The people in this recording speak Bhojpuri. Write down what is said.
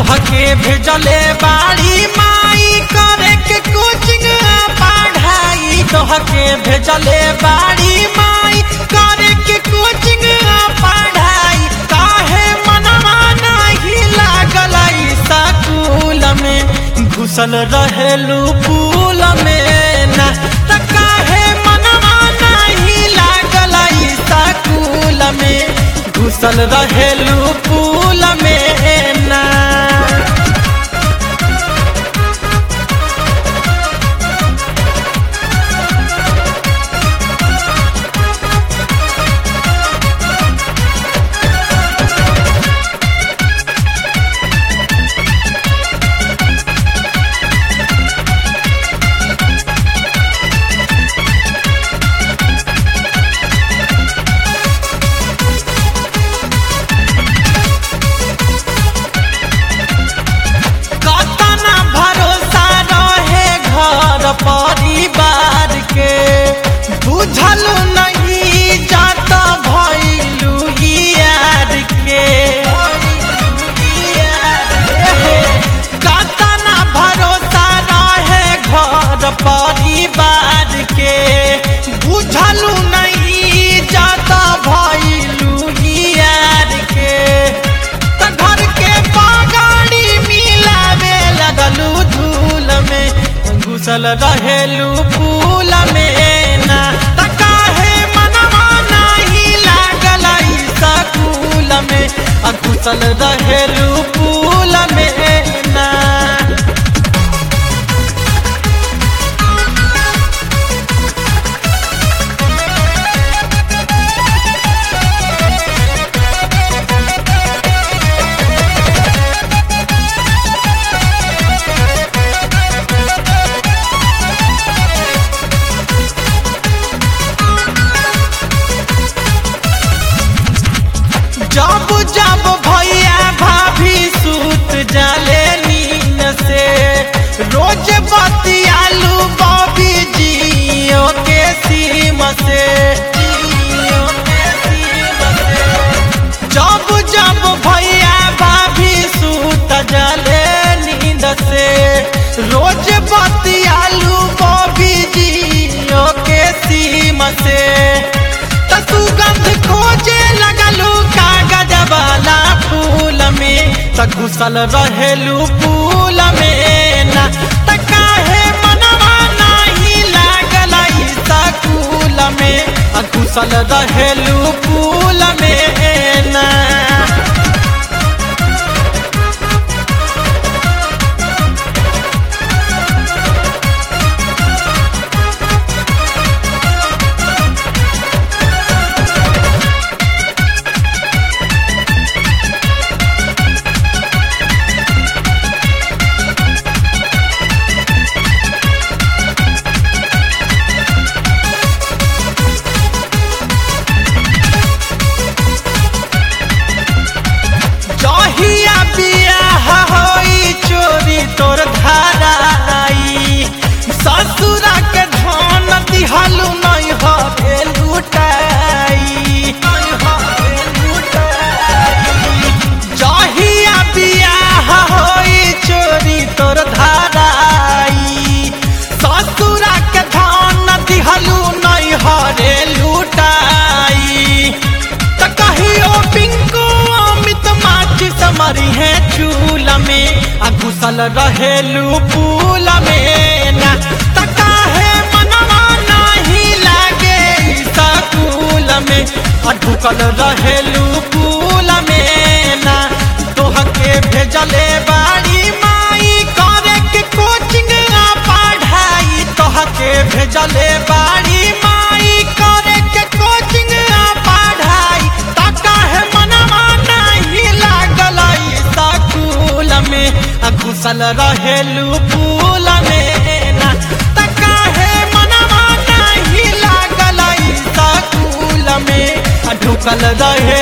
तोहके भेजले बाड़ी माई करे के कोचिंग पढ़ाई तोहके भेजले बाड़ी माई करे के कोचिंग पढ़ाई काहे मनवा नाही लागल स्कूल में घुसल रहेलू पुल में ना त काहे मनवा नाही लागल स्कूल में घुसल रहेलू पुल में ना कतना भरोसा रहे घर परिवार के बुझल नहीं जात भैलू यार के कतना भरोसा रहे घर परिवार के बुझल नहीं जात भैलू यार के त घर के पगाड़ी मिलावे लगलू धूल में घुसल रहेलू फूल में ना त काहे मनवा नाही लागल स्कूल में आ घुसल रहेलू फूल में ना जब जब भैया भाभी सूत जाले नींद से रोज बतियालू बॉबी जियो के सीम से जियो के सीम से। जब जब भैया भाभी सूत जाले नींद से रोज बतियालू बॉबी जियो के सीम से त सुगंध खोजे लगलू कागज वाला फूल में त घुसल रहेलू फूल में ना त काहे मनवा नाही लागल स्कूल में आ घुसल रहेलू फूल में ना जहिया बियाह होई चोरी तोर धाराई ससुरा के धन दिहलू नहीं हवे लुटाई जहिया बियाह होई चोरी तोर धाराई ससुरा के धन दिहलू नहीं हरे लुटाई त कहियो पिंको अमित माची समरी है चूल में आ घुसल रहेलू फूल में ना त काहे मनवा नाही लागे स्कूल में आ ढुकल रहेलू फूल में ना तोहके भेजले बाड़ी माई करे के कोचिंग आ पढ़ाई तोहके भेजले बाड़ी माई करे के कोचिंग आ पढ़ाई त काहे मनवा नाही लागल स्कूल में आ घुसल रहेलू फूल में ना त काहे मनवा नाही लागल स्कूल में आ ढुकल रहे